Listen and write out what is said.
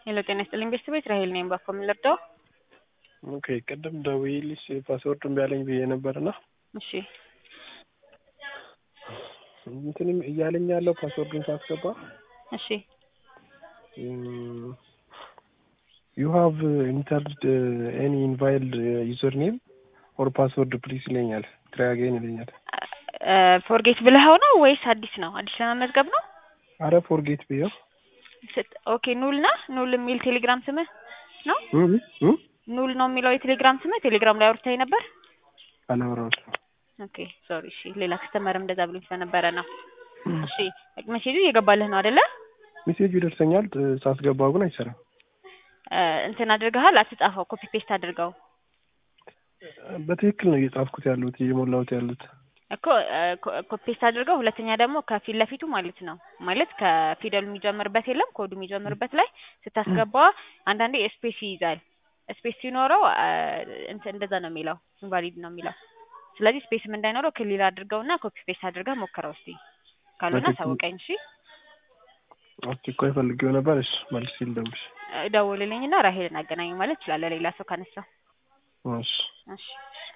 ሄሎ ጤና ይስጥልኝ ቤተሰቦች ራሄል ነኝ። ባኮ ምን ልርዳው? ኦኬ ቅድም ደውዬልሽ ፓስወርድ እምቢ አለኝ ብዬ ነበርና እሺ እንትንም እያለኝ ያለው ፓስወርዱን ሳስገባ እሺ ዩ ሃቭ ኢንተርድ ኤኒ ኢንቫይልድ ዩዘር ኔም ኦር ፓስወርድ ፕሊስ ይለኛል። ትራይ አገይን ይለኛል። ፎርጌት ብለኸው ነው ወይስ አዲስ ነው? አዲስ ለመመዝገብ ነው? አረ ፎርጌት ብዬው ስት- ኦኬ ኑል ና ኑል የሚል ቴሌግራም ስምህ ነው? እም እም ኑል ነው የሚለው የቴሌግራም ስምህ? ቴሌግራም ላይ አውርተኸኝ ነበር? አላወራሁትም። ኦኬ ሶሪ። እሺ ሌላ ከስተመርም እንደዛ ብሎኝ ስለነበረ ነው። እሺ ሜሴጁ እየገባልህ ነው አይደለ? ሜሴጁ ይደርሰኛል፣ ሳስገባው ግን አይሰራም። እ እንትን አድርገሃል? አትጻፈው፣ ኮፒ ፔስት አድርገው በትክክል ነው እየጻፍኩት ያሉት እየሞላሁት ያሉት። እኮ ኮፒ ፔስት አድርገው። ሁለተኛ ደግሞ ከፊት ለፊቱ ማለት ነው ማለት ከፊደሉ የሚጀምርበት የለም ኮዱ የሚጀምርበት ላይ ስታስገባ አንዳንዴ ስፔስ ይይዛል። ስፔስ ሲኖረው አ፣ እንትን እንደዛ ነው የሚለው ኢንቫሊድ ነው የሚለው። ስለዚህ ስፔስም እንዳይኖረው ክሊል አድርገውና ኮፒ ፔስት አድርገህ ሞክረው እስቲ። ካልሆነ በትክክል። አሳውቀኝ እሺ። አስቸኳይ ፈልጌው ነበር። እሺ መልስ ልደውልሽ። ደውልልኝና ራሄልን አገናኝ ማለት እችላለሁ ሌላ ሰው ካነሳ። እሺ እሺ